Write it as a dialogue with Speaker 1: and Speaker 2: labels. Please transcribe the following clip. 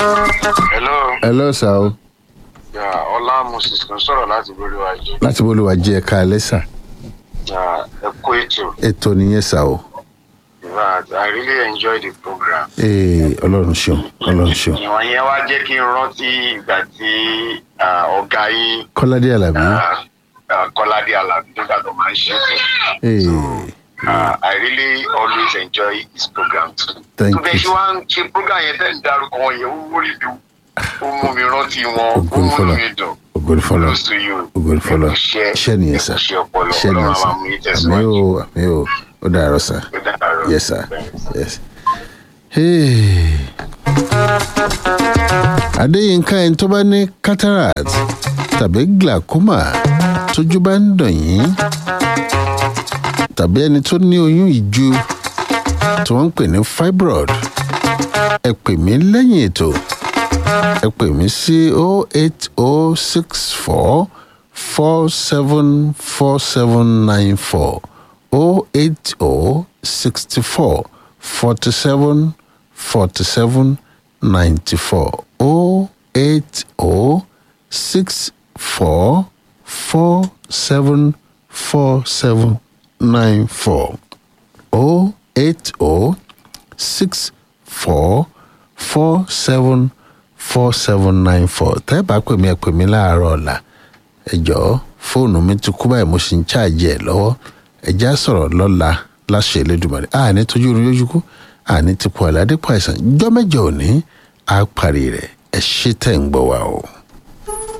Speaker 1: hello
Speaker 2: hello sir o
Speaker 1: ya ọlá moses kan sọ̀rọ̀ láti borí wa jẹ
Speaker 2: láti bó ló wà jẹ́ ẹ̀ka ẹlẹ́sà
Speaker 1: ya ẹ kó ètò
Speaker 2: ètò nìyẹn sà o
Speaker 1: in fact i really enjoy the program.
Speaker 2: ee ọlọ́run ṣeun ọlọ́run ṣeun
Speaker 1: ìwọ̀n yẹn wá jẹ́ kí n rántí ìgbà tí ah, ọ̀gá yín
Speaker 2: kọ́ládé alábí
Speaker 1: ah, ah, kọ́ládé alábí nígbà tó máa ń ṣe é.
Speaker 2: ee
Speaker 1: Uh, I really always enjoy his program too.
Speaker 2: Thank
Speaker 1: tó bẹ́ẹ̀
Speaker 2: you.
Speaker 1: ṣe wá ń ṣe program yẹn tẹ́ ń darúkọ wọn yẹn ó wúrí dùn ó mú mi rántí wọn ó
Speaker 2: Ògo ni
Speaker 1: mú
Speaker 2: f'Ọlọ́run.
Speaker 1: mi dùn.
Speaker 2: ògbóni fọlọ
Speaker 1: Close to you.
Speaker 2: ògbóni fọlọ
Speaker 1: Iṣẹ́
Speaker 2: iṣẹ́ nìyẹn sà
Speaker 1: iṣẹ́ ọpọlọ
Speaker 2: iṣẹ́ nìyẹn
Speaker 1: ọlọ́run
Speaker 2: sà
Speaker 1: máa mú yín
Speaker 2: àmì
Speaker 1: tẹ̀síwájú.
Speaker 2: o àmì o ó dàárọ̀ sà
Speaker 1: Ó dàárọ̀.
Speaker 2: yes sir yes. Hey. adéyínká ẹni tó bá ní cataract tàbí glaucoma tójú bá ń dàn yín tàbí ẹni tó ní oyún ìju tí wọ́n ń pè ní fibroid ẹ pè mí lẹ́yìn ètò ẹ pè mí sí o eight o six four four seven four seven nine four o eight o sixty four forty seven forty seven ninety four o eight o six four four seven four seven nine four o eight o six four four seven four seven nine four tẹ́ ẹ bá pè mí ẹ pè mí láàárọ̀ ọ̀la ẹ jọ̀ọ́ fóònù mi ti kú báyìí mo sì ń ṣáàjì ẹ̀ lọ́wọ́ ẹ já sọ̀rọ̀ lọ́la láṣẹ Elédùmarè àní tójú oorun yójú kú àní ti pọ̀ àládé pọ̀ àìsàn jọ́ mẹ́jọ òní á parí rẹ̀ ẹ ṣé tẹ̀ ń gbọ́ wa o.